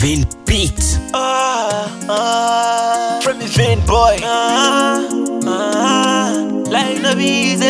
Vin Beat. Ah, ah, from the vein boy. Ah, ah, life no be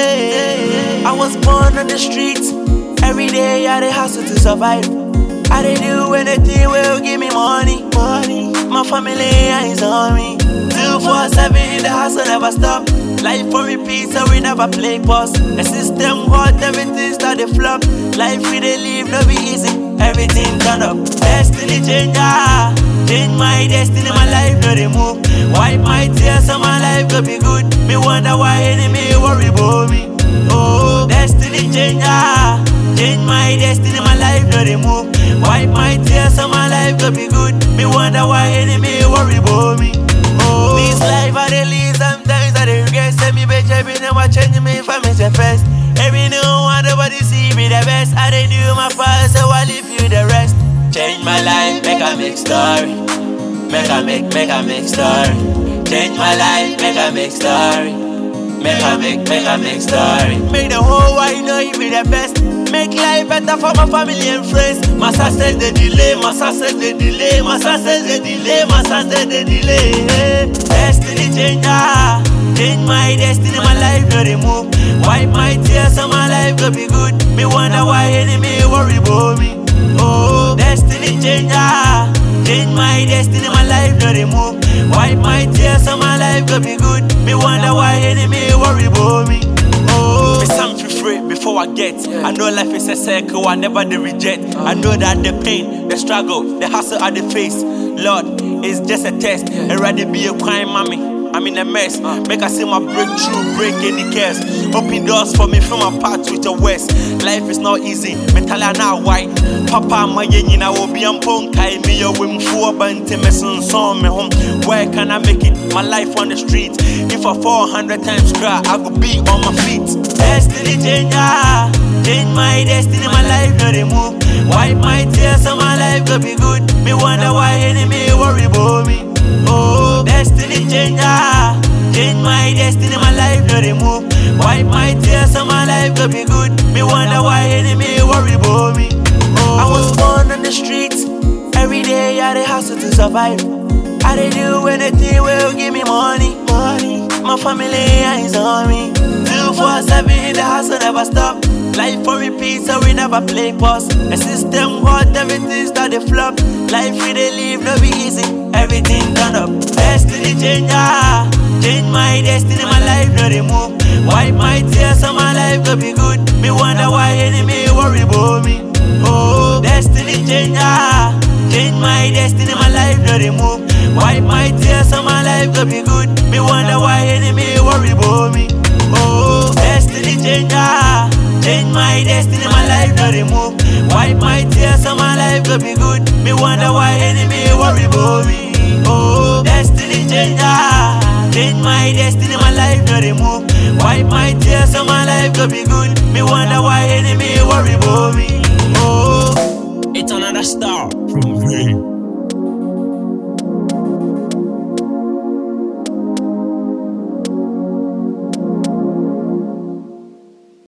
easy. I was born on the streets. Every day I dey hustle to survive. I dey do anything will give me money, money. My family eyes on me. Two four seven in the hustle never stop. Life for repeat, so we never play pause. The system hot, everything start to flop. Life we dey live no be easy. Everything turn up. Destiny changer. Change my destiny, my life no dey move. Wipe my tears, so my life go be good. Me wonder why enemy worry about me. Oh, destiny changer. Change my destiny, my life no dey move. Wipe my tears, so my life go be good. Me wonder why enemy worry about me. Oh, this life I dey live, sometimes I dey regret. Say me bitch, every never change me for me say first. Every new one, nobody see me the best. I dey do my part, so I leave you the rest. Change my life, make a make story. Make a make, make a make story. Change my life, make a make story. Make a make, make a make story. Make the whole world know you be the best. Make life better for my family and friends. My success the delay, my success the delay, my success the delay, my success the delay. Destiny changer, change my destiny, my life no dey move. Wipe my tears, so my life go be good. Me wonder why enemy worry about me. Oh, destiny changer, change my destiny, my life no dey move. Wipe my tears, so my life go be good. Me wonder why enemy worry about me. Oh, me something free before I get. I know life is a circle, I never the reject. I know that the pain, the struggle, the hustle, and the face. Lord, it's just a test. And rather be a crying mommy. I'm in a mess. Make I see my breakthrough, break any cares. Open doors for me from my path to the west. Life is not easy. Mentally now white. Papa, my yen, I will be on ponkai. Me, a wim for bante, me son, son, me home. Where can I make it? My life on the street. If I fall 100 times cry, I will be on my feet. Destiny changer. Change my destiny, my life no dey move. Wipe my tears, so my life go be good. Me wonder why enemy worry about me. Oh, destiny changer. Change my destiny, my life no dey move. Wipe my tears, so my life go be good. Me wonder why enemy worry about me. Oh, I was born on the streets. Every day I dey hustle to survive. I dey do anything will give me money, money. My family eyes on me. Two four seven in the hustle never stop. Life for repeat, so we never play pause. The system hot, everything start to flop. Life we dey live no be easy. Everything turn up. Destiny changer. Change my destiny, my life no dey move. Wipe my tears, so my life go be good. Me wonder why enemy worry about me. Oh, destiny changer. Change my destiny, my life no dey move. Wipe my tears, so my life go be good. Me wonder why enemy worry about me. Oh, destiny changer. Change my destiny, my life no dey move. Wipe my tears, so my life go be good. Me wonder why enemy worry about me. Oh, destiny changer. Change my destiny, my life no dey move. Wipe my tears, so my life go be good. Me wonder why enemy worry about me. Oh. It's another star from Vin.